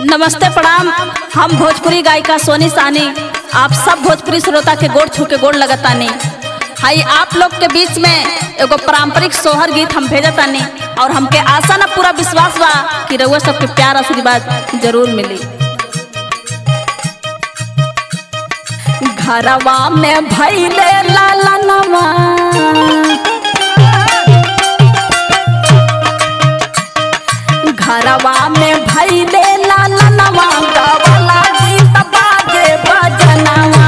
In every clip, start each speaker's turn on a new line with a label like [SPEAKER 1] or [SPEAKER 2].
[SPEAKER 1] नमस्ते प्रणाम हम भोजपुरी गायिका सोनी सानी आप सब भोजपुरी श्रोता के गोड़ छू के गोड़ लगतानी हाई आप लोग के बीच में एगो पारंपरिक सोहर गीत हम भेजतानी और हमके आशा ना पूरा विश्वास बा कि रउआ सबके प्यार आशीर्वाद जरूर मिली घरवा में भैले लालनवा घरवा में भैले लालनवा गवला गीत बाजे बजनवा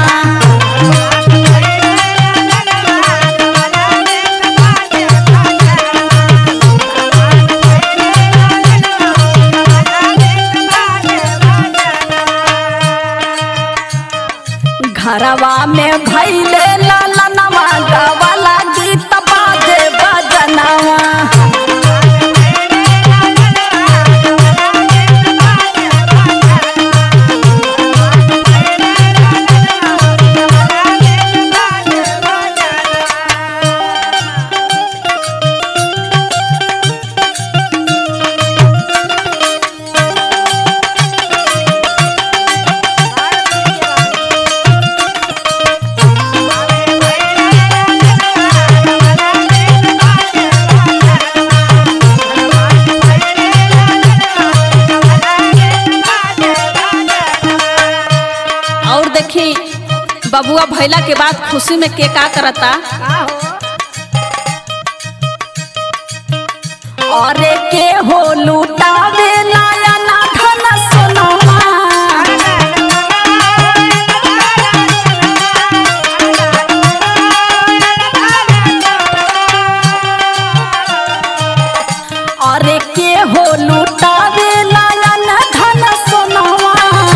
[SPEAKER 1] घरवा में भैले लालनवा गवला गीत बाजे बजनवा और देखी बबुआ भैला के बाद खुशी में के का करता और के हो लूटावे लाया ना धन सोनवा और के हो लूटावे लाया ना धन सोनवा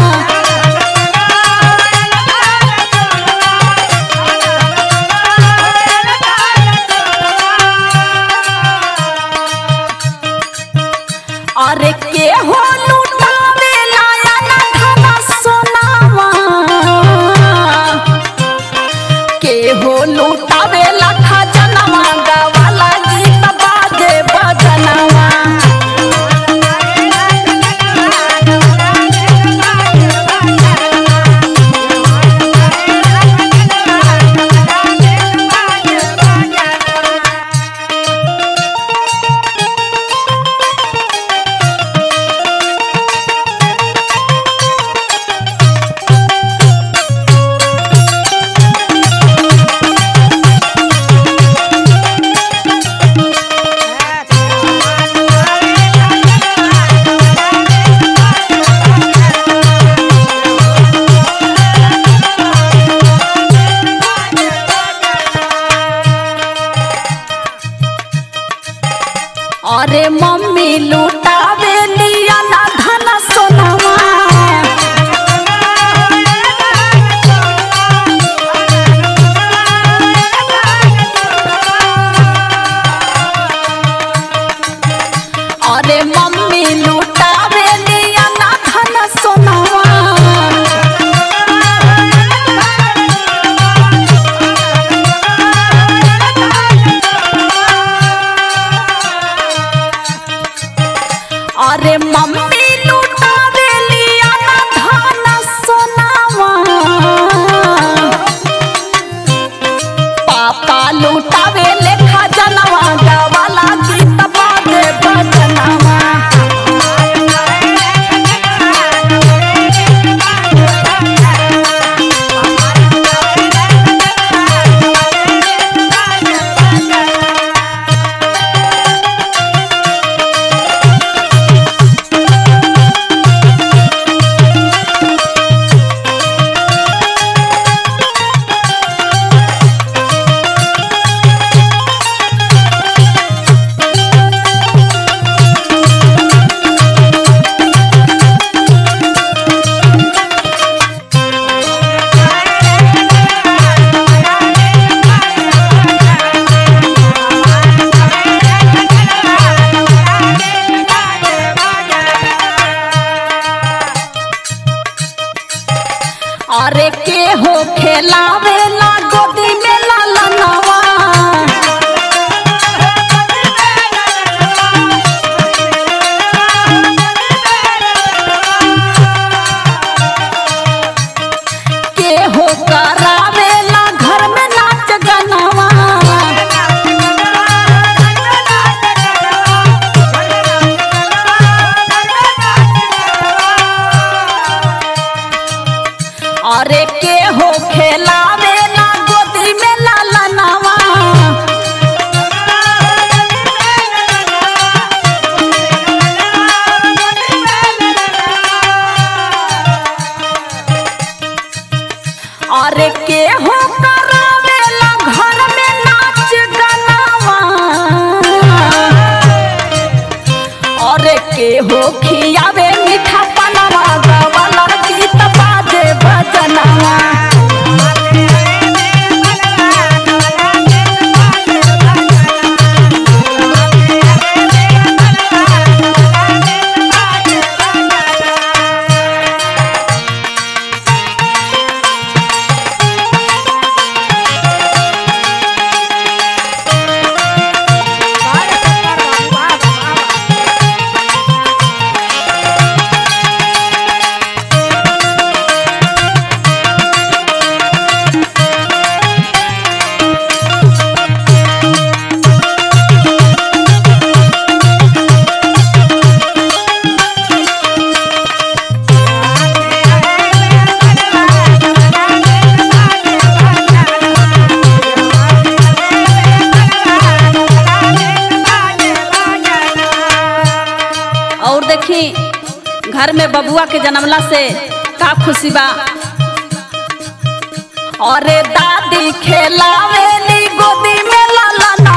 [SPEAKER 1] अरे के हो लूटावे लाया ना धन सोनावा के हो लूटावे लखा जनवा गावाला गीत बाजे बजनवा अरे मम्मी लूटावे लिया ना धन सोनवा अरे मम्मी लूटावे लिया ना धन सोनवा अरे मम्मी लूटावे लिया ना धन सोनावा पापा लूटावे लेखा जनवा गावाला गीत बाजे बजनवा अरे के हो खेलावे ला गोदी में लालनवा
[SPEAKER 2] Thank you.
[SPEAKER 1] घर में बबुआ के जन्मला से का खुशी बा अरे दादी खेलावेली गोदी में लाला